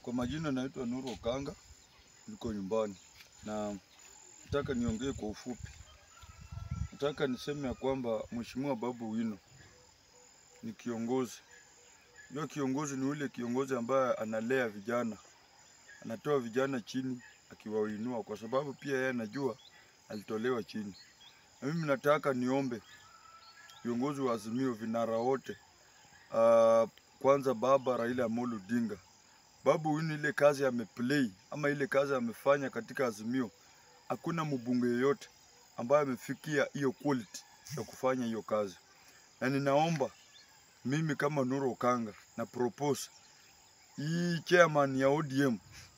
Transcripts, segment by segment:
Kwa majina naitwa Nuru Okanga, niko nyumbani na nataka niongee kwa ufupi. Nataka niseme ya kwamba Mheshimiwa Babu Owino ni kiongozi. Hiyo kiongozi ni ule kiongozi ambaye analea vijana, anatoa vijana chini akiwainua, kwa sababu pia yeye anajua alitolewa chini. Na mimi nataka niombe viongozi wa Azimio, vinara wote, uh, kwanza baba Raila Amolo Odinga Babu Owino ile kazi ameplay ama ile kazi amefanya katika Azimio, hakuna mbunge yeyote ambaye amefikia hiyo quality ya kufanya hiyo kazi, na ninaomba mimi kama Nuru Okanga na propose hii chairman ya ODM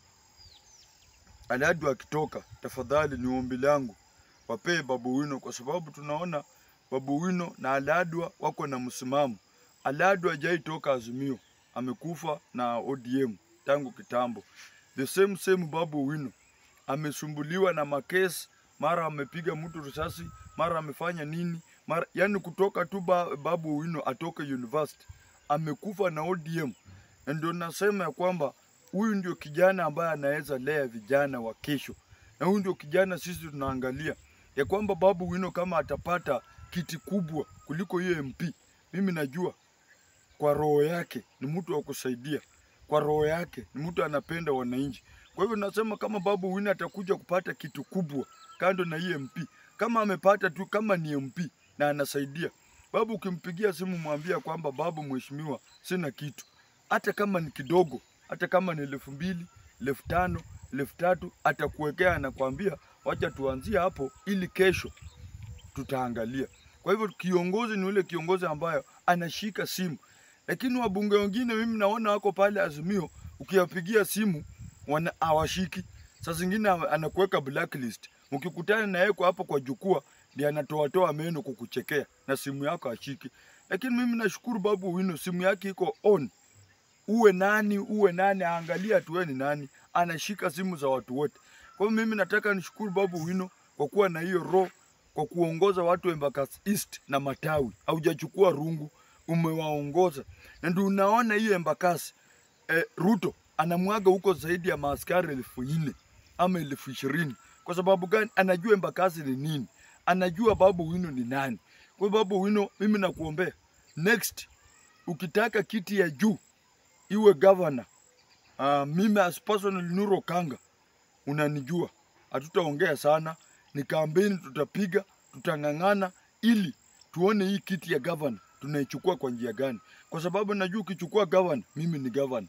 Aladu akitoka, tafadhali ni ombi langu wapee Babu Owino, kwa sababu tunaona Babu Owino na Aladwa wako na msimamo. Aladwa hajai toka Azimio, amekufa na ODM tangu kitambo. The same same Babu Owino amesumbuliwa na makesi, mara amepiga mtu risasi, mara amefanya nini, mara yani kutoka tu ba, Babu Owino atoke university amekufa na ODM, na ndio nasema ya kwamba huyu ndio kijana ambaye anaweza lea vijana wa kesho, na huyu ndio kijana sisi tunaangalia ya kwamba Babu Owino kama atapata kiti kubwa kuliko hiyo MP, mimi najua kwa roho yake ni mtu wa kusaidia, kwa roho yake ni mtu anapenda wananchi. Kwa hivyo nasema kama Babu Owino atakuja kupata kitu kubwa kando na hii MP, kama amepata tu kama ni MP na anasaidia Babu, ukimpigia simu mwambia kwamba babu, mheshimiwa, sina kitu, hata kama ni kidogo, hata kama ni elfu mbili, elfu tano, elfu tatu, atakuwekea anakwambia, wacha tuanzie hapo ili kesho tutaangalia. Kwa hivyo kiongozi ni ule kiongozi ambayo anashika simu, lakini wabunge wengine mimi naona wako pale Azimio, ukiwapigia simu wana hawashiki. Saa zingine anakuweka blacklist, ukikutana na yeye kwa hapo kwa jukwaa ndiye anatoa toa meno kukuchekea na simu yako ashiki. Lakini mimi nashukuru Babu Owino, simu yake iko on. Uwe nani uwe nani, aangalia tu wewe ni nani, anashika simu za watu wote. Kwa hiyo mimi nataka nishukuru Babu Owino kwa kuwa na hiyo roho, kwa kuongoza watu wa Embakasi East na Matawi. Haujachukua rungu, umewaongoza na ndio unaona hiyo Embakasi eh, Ruto anamwaga huko zaidi ya maaskari elfu nne ama elfu ishirini. Kwa sababu gani? Anajua Embakasi ni nini, anajua Babu Owino ni nani. Kwa hiyo Babu Owino, mimi nakuombea next, ukitaka kiti ya juu iwe governor, uh, mimi as personal Nuru Okanga unanijua, hatutaongea sana, ni kampeni tutapiga, tutang'ang'ana ili tuone hii kiti ya governor tunaichukua kwa njia gani, kwa sababu najua ukichukua governor, mimi ni governor.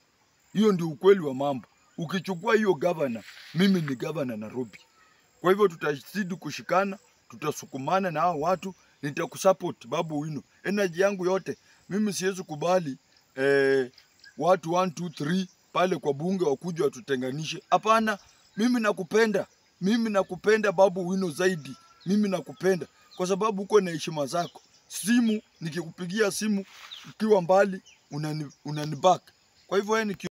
Hiyo ndio ukweli wa mambo. Ukichukua hiyo governor, mimi ni governor Nairobi. Kwa hivyo tutazidi kushikana, tutasukumana na hao watu, nitakusupport Babu Owino. Energy yangu yote, mimi siwezi kubali eh, watu 1 2 3 pale kwa bunge wakuja watutenganishe. Hapana, mimi nakupenda, mimi nakupenda Babu Owino zaidi, mimi nakupenda kwa sababu uko na heshima zako. Simu nikikupigia simu ukiwa mbali unani, unani back. Kwa hivyo wewe ni